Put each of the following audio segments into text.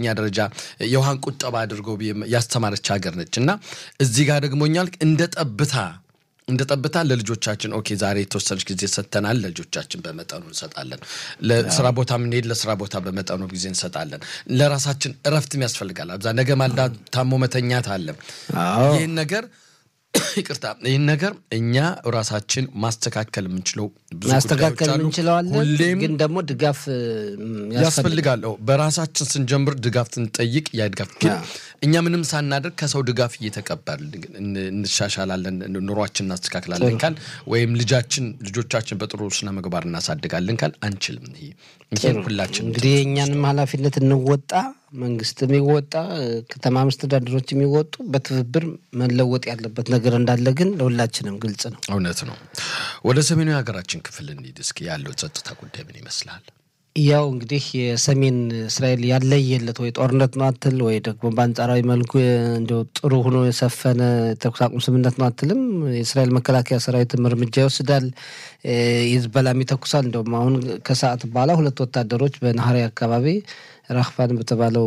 በሁለተኛ ደረጃ የውሃን ቁጠባ አድርጎ ያስተማረች ሀገር ነች እና እዚህ ጋር ደግሞ እኛል እንደ ጠብታ እንደ ጠብታ ለልጆቻችን ኦኬ ዛሬ የተወሰነች ጊዜ ሰጥተናል፣ ለልጆቻችን በመጠኑ እንሰጣለን። ለስራ ቦታ የምንሄድ ለስራ ቦታ በመጠኑ ጊዜ እንሰጣለን። ለራሳችን እረፍትም ያስፈልጋል። አብዛ ነገ ማልዳ ታሞ መተኛት አለ። ይህን ነገር ይቅርታ፣ ይህን ነገር እኛ ራሳችን ማስተካከል የምንችለው ብዙ ማስተካከል ጉዳዮች አሉ። እንችለዋለን፣ ሁሌም ግን ደግሞ ድጋፍ ያስፈልጋል። አዎ፣ በራሳችን ስንጀምር ድጋፍ ስንጠይቅ ያ ድጋፍ ግን እኛ ምንም ሳናደርግ ከሰው ድጋፍ እየተቀበል እንሻሻላለን፣ ኑሯችን እናስተካክላለን ካል ወይም ልጃችን ልጆቻችን በጥሩ ስነ ምግባር እናሳድጋለን ካል አንችልም። ይሄ ይሄን ሁላችን እንግዲህ የእኛንም ኃላፊነት እንወጣ፣ መንግስት የሚወጣ ከተማ መስተዳድሮች የሚወጡ በትብብር መለወጥ ያለበት ነገር እንዳለ ግን ለሁላችንም ግልጽ ነው። እውነት ነው። ወደ ሰሜኑ የሀገራችን ክፍል እንሂድ እስኪ። ያለው ጸጥታ ጉዳይ ምን ይመስላል? ያው እንግዲህ የሰሜን እስራኤል ያለየለት ወይ ጦርነት ነው አትል ወይ ደግሞ በአንጻራዊ መልኩ እንዲያው ጥሩ ሆኖ የሰፈነ ተኩስ አቁም ስምምነት ነው አትልም። የእስራኤል መከላከያ ሰራዊትም እርምጃ ይወስዳል፣ ሂዝቦላም ይተኩሳል። እንደውም አሁን ከሰዓት በኋላ ሁለት ወታደሮች በናሀሪ አካባቢ ራህፋን በተባለው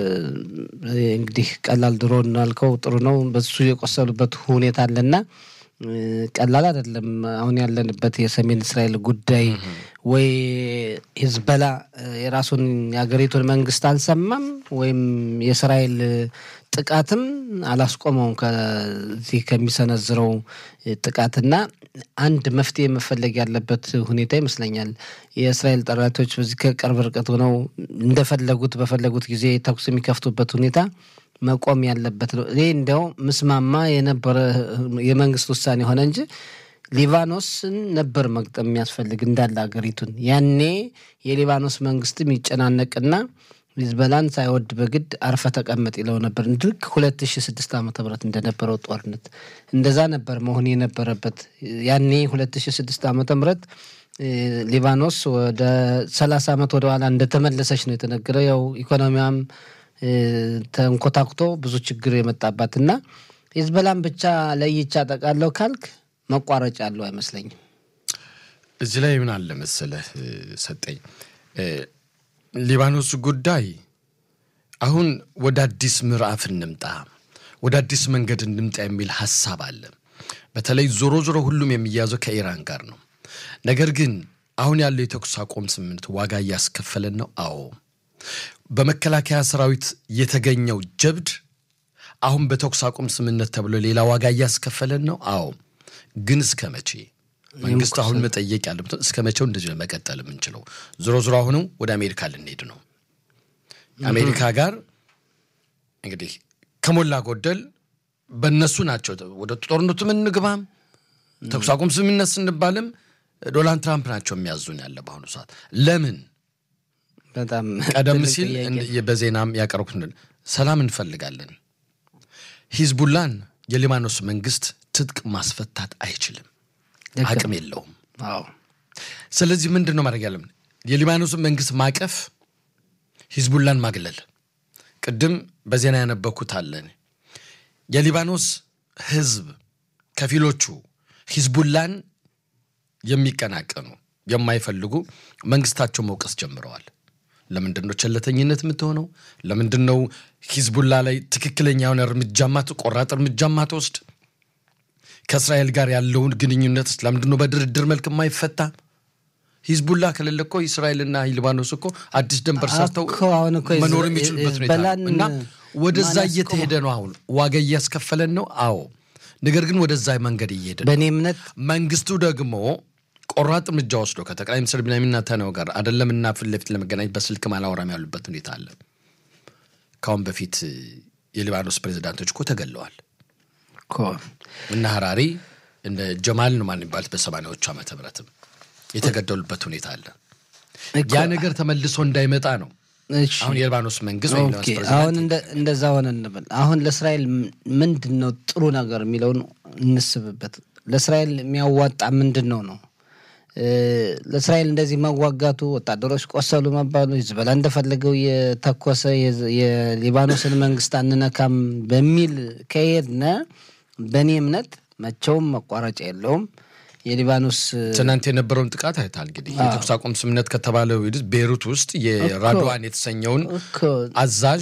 እንግዲህ ቀላል ድሮ እናልከው ጥሩ ነው በሱ የቆሰሉበት ሁኔታ አለና ቀላል አይደለም። አሁን ያለንበት የሰሜን እስራኤል ጉዳይ ወይ ሂዝቦላ የራሱን የሀገሪቱን መንግስት አልሰማም ወይም የእስራኤል ጥቃትም አላስቆመውም ከዚህ ከሚሰነዝረው ጥቃትና አንድ መፍትሄ መፈለግ ያለበት ሁኔታ ይመስለኛል። የእስራኤል ጠላቶች በዚህ ከቅርብ ርቀት ሆነው እንደፈለጉት በፈለጉት ጊዜ ተኩስ የሚከፍቱበት ሁኔታ መቆም ያለበት ነው። እኔ እንዲያው ምስማማ የነበረ የመንግስት ውሳኔ ሆነ እንጂ ሊባኖስን ነበር መግጠም የሚያስፈልግ እንዳለ ሀገሪቱን። ያኔ የሊባኖስ መንግስትም ይጨናነቅና ሂዝቦላን ሳይወድ በግድ አርፈ ተቀመጥ ይለው ነበር። ልክ ሁለት ሺ ስድስት ዓመተ ምህረት እንደነበረው ጦርነት እንደዛ ነበር መሆን የነበረበት። ያኔ ሁለት ሺ ስድስት ዓመተ ምህረት ሊባኖስ ወደ ሰላሳ ዓመት ወደኋላ እንደተመለሰች ነው የተነገረው። ያው ኢኮኖሚያም ተንኮታኩቶ ብዙ ችግር የመጣባት እና ሂዝቦላን ብቻ ለይቻ ጠቃለው ካልክ መቋረጫ ያለው አይመስለኝም። እዚህ ላይ ምን አለ መሰለህ ሰጠኝ ሊባኖስ ጉዳይ አሁን ወደ አዲስ ምዕራፍ እንምጣ፣ ወደ አዲስ መንገድ እንምጣ የሚል ሀሳብ አለ። በተለይ ዞሮ ዞሮ ሁሉም የሚያዘው ከኢራን ጋር ነው። ነገር ግን አሁን ያለው የተኩስ አቁም ስምምነት ዋጋ እያስከፈለን ነው። አዎ በመከላከያ ሰራዊት የተገኘው ጀብድ አሁን በተኩስ አቁም ስምምነት ተብሎ ሌላ ዋጋ እያስከፈለን ነው። አዎ ግን እስከ መቼ? መንግስት አሁን መጠየቅ ያለበት እስከ መቼው እንደዚህ ነው መቀጠል የምንችለው? ዞሮ ዞሮ አሁንም ወደ አሜሪካ ልንሄድ ነው። አሜሪካ ጋር እንግዲህ ከሞላ ጎደል በእነሱ ናቸው ወደ ጦርነቱ ምንግባም ተኩስ አቁም ስምምነት ስንባልም ዶናልድ ትራምፕ ናቸው የሚያዙን ያለ በአሁኑ ሰዓት ለምን በጣም ቀደም ሲል በዜናም ያቀረቡት ሰላም እንፈልጋለን። ሂዝቡላን የሊባኖስ መንግስት ትጥቅ ማስፈታት አይችልም፣ አቅም የለውም። ስለዚህ ምንድን ነው ማድረግ ያለብን? የሊባኖስን መንግስት ማቀፍ፣ ሂዝቡላን ማግለል። ቅድም በዜና ያነበኩት አለን። የሊባኖስ ህዝብ ከፊሎቹ ሂዝቡላን የሚቀናቀኑ የማይፈልጉ መንግስታቸው መውቀስ ጀምረዋል። ለምንድን ነው ቸለተኝነት የምትሆነው? ለምንድን ነው ሂዝቡላ ላይ ትክክለኛ የሆነ እርምጃማ ቆራጥ እርምጃማ ትወስድ? ከእስራኤል ጋር ያለውን ግንኙነት ለምንድን ነው በድርድር መልክ የማይፈታ? ሂዝቡላ ከሌለ እኮ እስራኤልና ሊባኖስ እኮ አዲስ ድንበር ሰርተው መኖር የሚችሉበት ሁኔታ እና ወደዛ እየተሄደ ነው። አሁን ዋጋ እያስከፈለን ነው። አዎ፣ ነገር ግን ወደዛ መንገድ እየሄደ ነው። በእኔ እምነት መንግስቱ ደግሞ ቆራጥ እርምጃ ወስዶ ከጠቅላይ ሚኒስትር ቢንያሚን ኔታንያሁ ጋር አይደለምና ፊት ለፊት ለመገናኘት በስልክ ማላወራም ያሉበት ሁኔታ አለ። ከአሁን በፊት የሊባኖስ ፕሬዚዳንቶች እኮ ተገለዋል እና ሀራሪ እንደ ጀማል ነው ማን የሚባሉት በሰማንያዎቹ ዓመተ ምህረትም የተገደሉበት ሁኔታ አለ። ያ ነገር ተመልሶ እንዳይመጣ ነው አሁን የሊባኖስ መንግስት ወይም አሁን እንደዛ ሆነ እንበል። አሁን ለእስራኤል ምንድን ነው ጥሩ ነገር የሚለውን እንስብበት። ለእስራኤል የሚያዋጣ ምንድን ነው ነው ለእስራኤል እንደዚህ መዋጋቱ፣ ወታደሮች ቆሰሉ መባሉ፣ ሂዝቦላ እንደፈለገው የተኮሰ የሊባኖስን መንግስት አንነካም በሚል ከሄድነ በእኔ እምነት መቼውም መቋረጫ የለውም። የሊባኖስ ትናንት የነበረውን ጥቃት አይታል። እንግዲህ የተኩስ አቁም ስምምነት ከተባለው ቤሩት ውስጥ የራድዋን የተሰኘውን አዛዥ